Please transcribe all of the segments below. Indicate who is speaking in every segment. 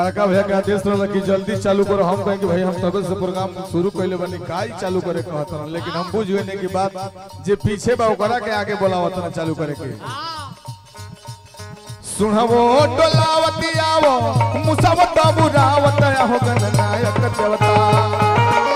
Speaker 1: बड़का भैया के आदेश रहला कि जल्दी चालू करो हम कहें कि भाई हम तबे से प्रोग्राम शुरू कइले बनी काई चालू करे कहत रहन लेकिन हम बुझ गए कि बात जे पीछे बा ओकरा के आगे बोलावत ना चालू करे के सुनबो डोलावती आवो मुसावत बुरावत हो गणनायक देवता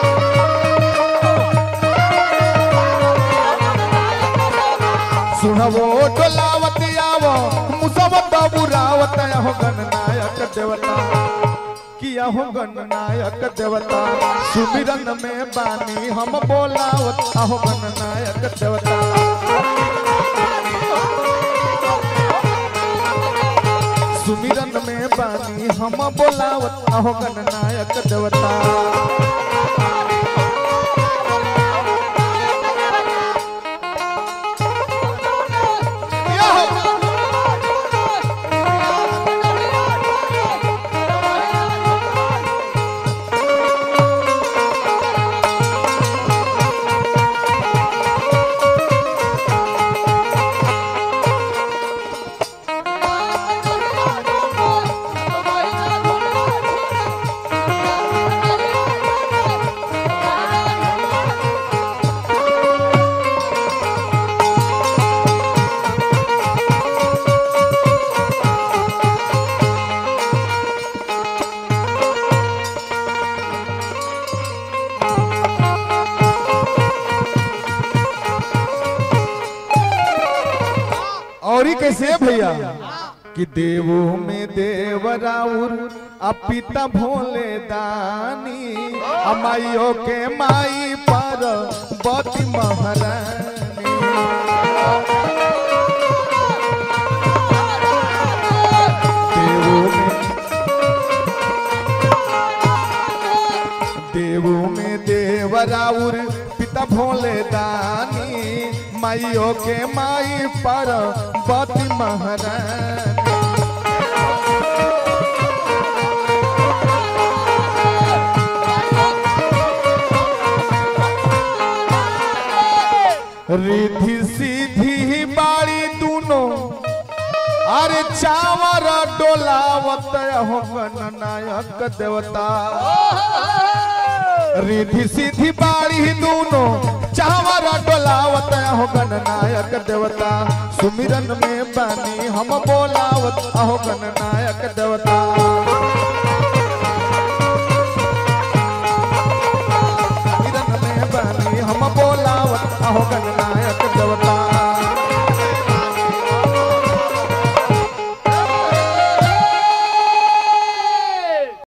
Speaker 1: सुनबो डोलावती आवो मुसावत बुरावत हो गणनायक देवता किया हो गणनायक देवता सुमिरन में बानी हम बोलावत हो गणनायक देवता सुमिरन में बानी हम बोलावत हो गणनायक देवता और ही कैसे है भैया कि देवो में देवराउर अपिता भोले दानी अमाइयों के माई पर बती महारानी देवो में देवो में देवराउर पिता भोले दानी माइयों के माई पर बती महारानी रिधि सीधी बाड़ी दोनों अरे चावर डोलावत हो गणनायक देवता रिधि सीधी बाड़ी दोनों चावर डोलावत हो गणनायक देवता सुमिरन में बानी हम बोलावत हो गणनायक देवता